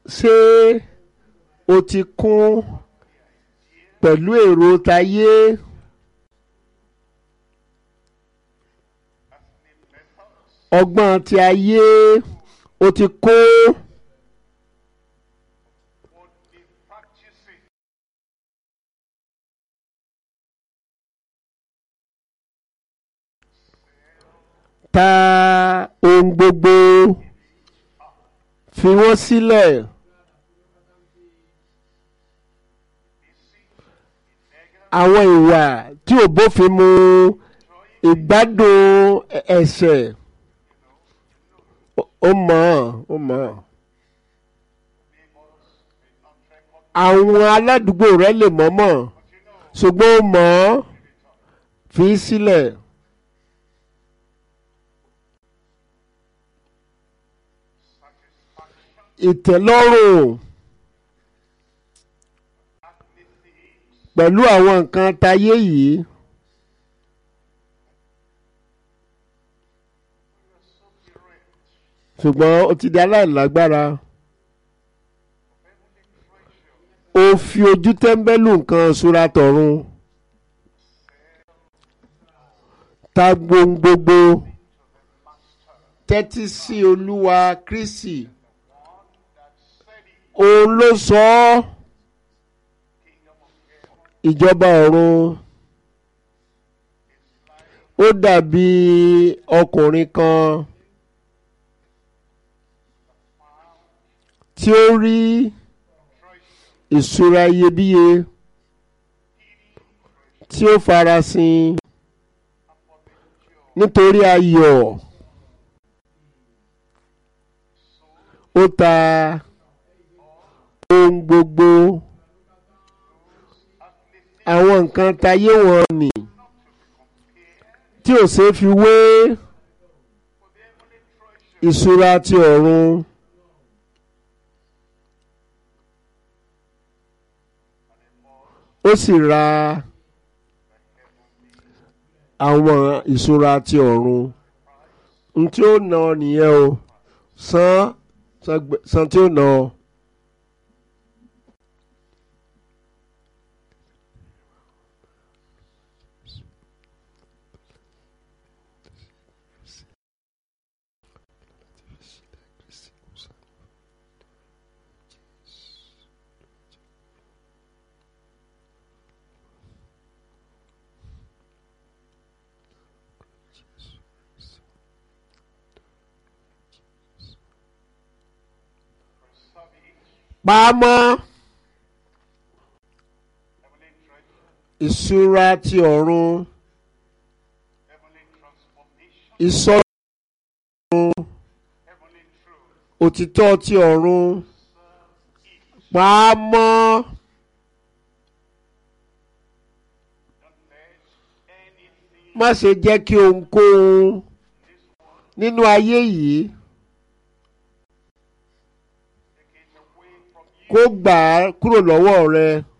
ṣé o ti kún pẹ̀lú èrò tayé ọgbọ́n ti ayé o ti kó ta ohun gbogbo fi wọ́n sílẹ̀. àwọn ìwà tí ò bófin mu ìgbádùn ẹ̀ṣẹ̀ ó mọ̀ ó mọ̀ àwọn aládùúgbò rẹ lè mọ̀ mọ̀ ṣùgbọ́n ó mọ̀ fi sílẹ̀. ìtẹ́lọ́rùn pẹ̀lú àwọn nǹkan tayé yìí ṣùgbọ́n ó ti di aláìlágbára ó fi ojú tẹ́ḿbẹ́lú nǹkan ṣúra tọ̀run ta gbogbo tẹ́tí sí olúwa kristi òun ló sọ ọ́ ìjọba ọ̀run ó dàbí ọkùnrin kan tí ó rí ìṣúra iyebíye tí ó farasin nítorí ayọ̀ ó ta ohun gbogbo àwọn nǹkan tayé wọn nì tí ò ṣeé fi wé ìṣúra ti ọ̀run. ó sì ra àwọn ìṣúra ti ọ̀run n tí ó ná ọ nìyẹn o san san tí ó ná ọ. pamọ́ ìṣúra ti ọ̀run ìsọ̀run òtítọ́ ti ọ̀run pamọ́ má ṣe jẹ́ kí ohunkóhun nínú ayé yìí. kó gbà á kúrò lọ́wọ́ rẹ